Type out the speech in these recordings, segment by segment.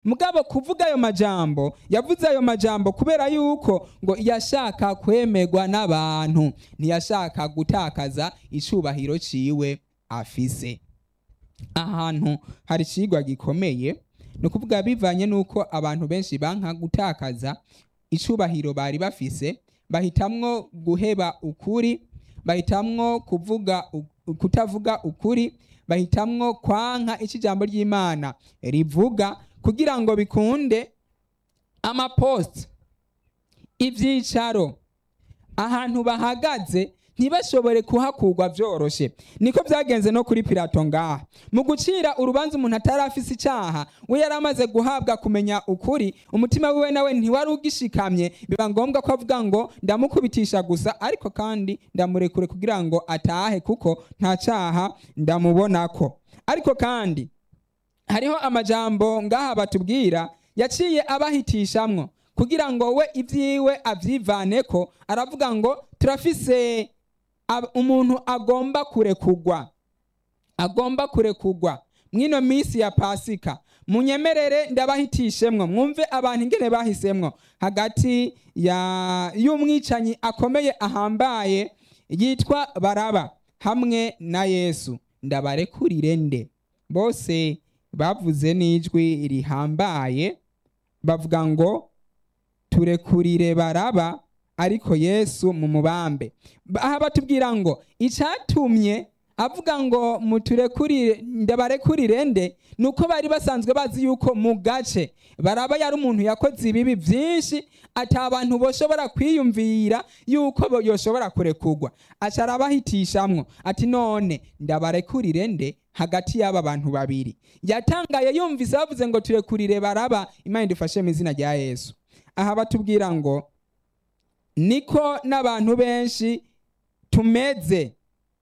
mugabo kuvuga ayo majambo yavuze ayo majambo kubera yuko ngo yashaka kwemerwa n'abantu ntiyashaka gutakaza icubahiro ciwe afise ahantu hari icigwa gikomeye ni ukuvuga bivanye n'uko abantu benshi banka gutakaza icubahiro bari bafise bahitamwo guheba ukuri bahitamwo kuvuga u- kutavuga ukuri bahitamwo kwanka ico ijambo ry'imana rivuga kugira ngo bikunde amapost ivyicaro ahantu bahagaze ntibashobore kuhakurwa vyoroshe niko vyagenze no kuri pilato ngaha mu gucira urubanza umuntu atari afise icaha we yari amaze guhabwa kumenya ukuri umutima wiwe nawe ntiwari ugishikamye biba ngombwa ko avuga ngo ndamukubitisha gusa ariko kandi ndamurekure kugira ngo atahe kuko nta caha ndamubonako ariko kandi hariho amajambo ngaha batubwira yaciye abahitishamwo kugira ngo we ibyiwe avyivaneko aravuga ngo turafise ab- umuntu agomba kurekugwa agomba kurekugwa mwino minsi ya pasika munyemerere ndabahitishemwo mwumve abantu ingene bahisemwo hagati ya y'umwicanyi akomeye ahambaye yitwa baraba hamwe na yesu ndabarekurire nde bose bavuze n'ijwi rihambaye bavuga ngo turekurire baraba ariko yesu mu mubambe aha batubwira ngo icyatumye avuga ngo muturekurire ndabarekurire nde ni uko bari basanzwe bazi yuko mu gace baraba yari umuntu yakoze ibibi byinshi ata abantu boshobora kwiyumvira yuko bo- yoshobora kurekurwa aca arabahitishamwo ati none ndabarekurire nde hagati y'aba bantu babiri yatangaye yumvise bavuze ngo turekurire baraba imana idufashe mu izina rya yesu aha batubwira ngo niko n'abantu benshi tumeze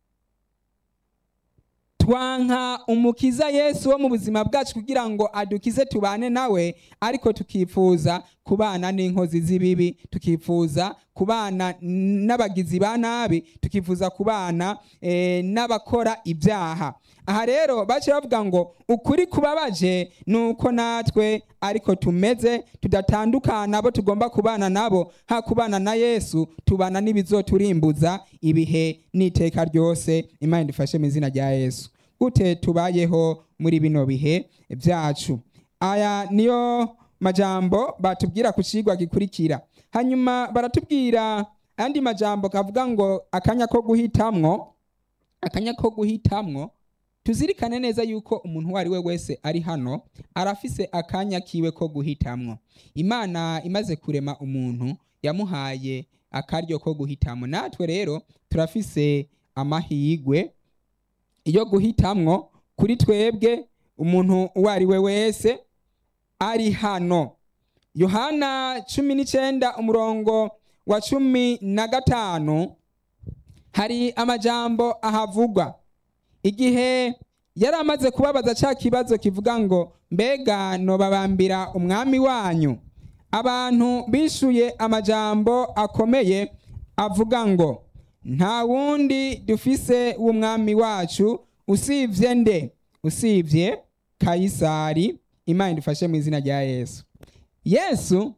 twanka umukiza yesu wo mu buzima bwacu kugira ngo adukize tubane nawe ariko tukifuza kubana n'inkozi z'ibibi tukifuza kubana n'abagizi ba nabi tukifuza kubana eh, n'abakora ibyaha aha rero bace bavuga ngo ukuri kubabaje ni uko natwe ariko tumeze tudatandukana abo tugomba kubana nabo ha kubana na yesu tubana n'ibizoturimbuza ibihe n'iteka ryose imana idufashe mu izina rya yesu gute tubayeho muri bino bihe byacu aya niyo majambo batubwira ku cigwa gikurikira hanyuma baratubwira andi majambo kavuga ngo akanya ko guhitamwo akanya ko guhitamwo tuzirikane neza yuko umuntu uwo ari we wese ari hano arafise akanya kiwe ko guhitamwo imana imaze kurema umuntu yamuhaye akaryo ko guhitamwo natwe rero turafise amahigwe yo guhitamwo kuri twebwe umuntu uwo ari we wese ari hano yohana cumi n'icyenda umurongo wa cumi na gatanu hari amajambo ahavugwa igihe yari amaze kubabaza cya kibazo kivuga ngo mbega nobabambira umwami wanyu abantu bishuye amajambo akomeye avuga ngo nta wundi dufise w'umwami wacu usibye nde usibye kayisari imana idufashe mu izina rya yesu yesu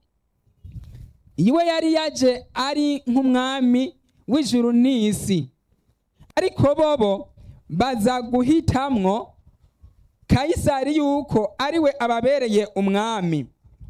iwe yari yaje ari nk'umwami w'ijuru n'isi ariko bobo baza guhitamwo kayisari yuko ariwe ababereye umwami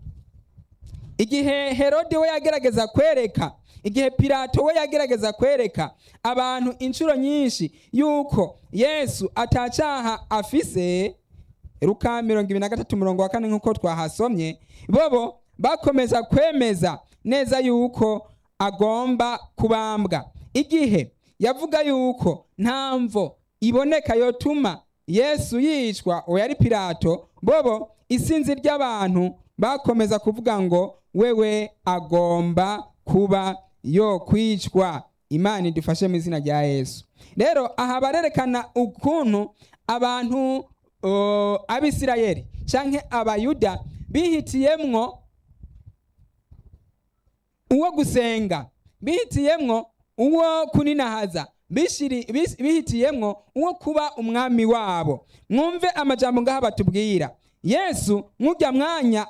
igihe herode we yagerageza kwereka igihe pilato we yagerageza kwereka abantu inshuro nyinshi yuko yesu atacaha afise ruka mirongo ibiri na gatatu umurongo wa kane nk'uko twahasomye bobo bakomeza kwemeza neza yuko agomba kubambwa igihe yavuga yuko nta mvo iboneka yotuma yesu yicwa uwo yari pilato bobo isinzi ry'abantu bakomeza kuvuga ngo wewe agomba kuba yo kwicwa imana idufashe mu izina rya yesu rero aha barerekana ukuntu abantu uh, abisirayeli canke abayuda bihitiyemwo uwo gusenga bihitiyemwo uwo kuninahaza bishiri- bis- bihitiyemwo uwo kuba umwami wabo mwumve amajambo ngaha batubwira yesu mw'urya mwanya